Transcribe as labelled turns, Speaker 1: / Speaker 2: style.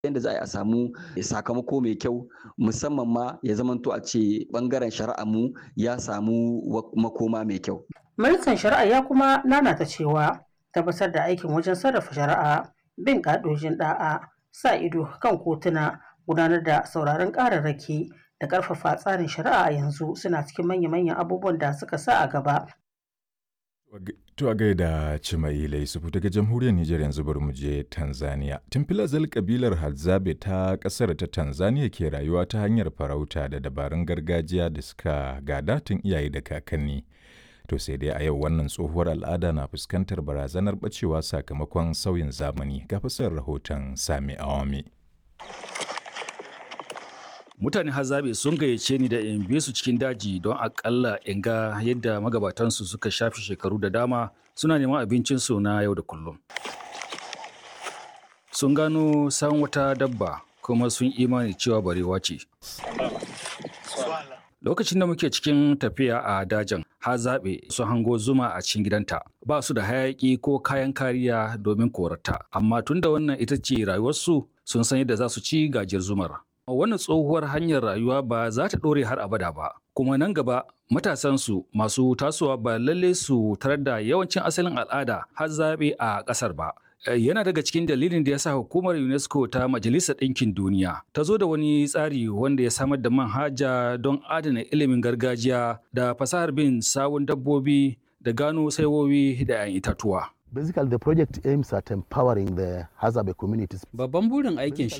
Speaker 1: yadda za a samu sakamako mai kyau musamman ma ya zamanto a ce bangaren shari'a mu ya samu makoma mai kyau.
Speaker 2: Ministan shari'a ya kuma nanata cewa tabbatar da aikin wajen sarrafa shari'a bin ƙa'idojin ɗa'a sa ido kan kotuna gudanar da sauraron ƙararraki da ƙarfafa tsarin shari'a a yanzu suna cikin manya-manyan abubuwan da suka sa a gaba.
Speaker 3: To a gaida Cimaila Yusufu daga jamhuriyar Nijar yanzu bari mu je Tanzania. Tun filazal kabilar Hadzabe ta kasar ta Tanzania ke rayuwa ta hanyar farauta da dabarun gargajiya da suka gada tun iyaye da kakanni. To sai dai a yau wannan tsohuwar al'ada na fuskantar barazanar bacewa sakamakon sauyin zamani ga fasar rahoton Sami Awami.
Speaker 4: mutane hazabe sun gayyace ni da in bi su cikin daji don akalla in ga yadda magabatansu suka shafi shekaru da dama suna neman abincinsu na yau da kullum sun gano san wata dabba kuma sun imani cewa barewa ce lokacin da muke cikin tafiya a dajin ha zaɓe su hango zuma a cikin gidanta ba su da hayaƙi ko kayan kariya domin korata amma tunda wannan ita ce rayuwarsu sun san yadda za su ci gajiyar zumar wannan tsohuwar hanyar rayuwa ba za ta ɗore har abada ba kuma nan gaba matasansu masu tasowa ba lalle su tarar da yawancin asalin al'ada har zaɓe a ƙasar ba yana daga cikin dalilin da ya sa hukumar unesco ta majalisar ɗinkin duniya ta zo da wani tsari wanda ya samar da manhaja don adana ilimin gargajiya da fasahar bin sawun dabbobi da gano saiwowi da 'yan itatuwa
Speaker 5: Basically, the project aims at empowering the Hazabe communities.
Speaker 6: Babban burin aikin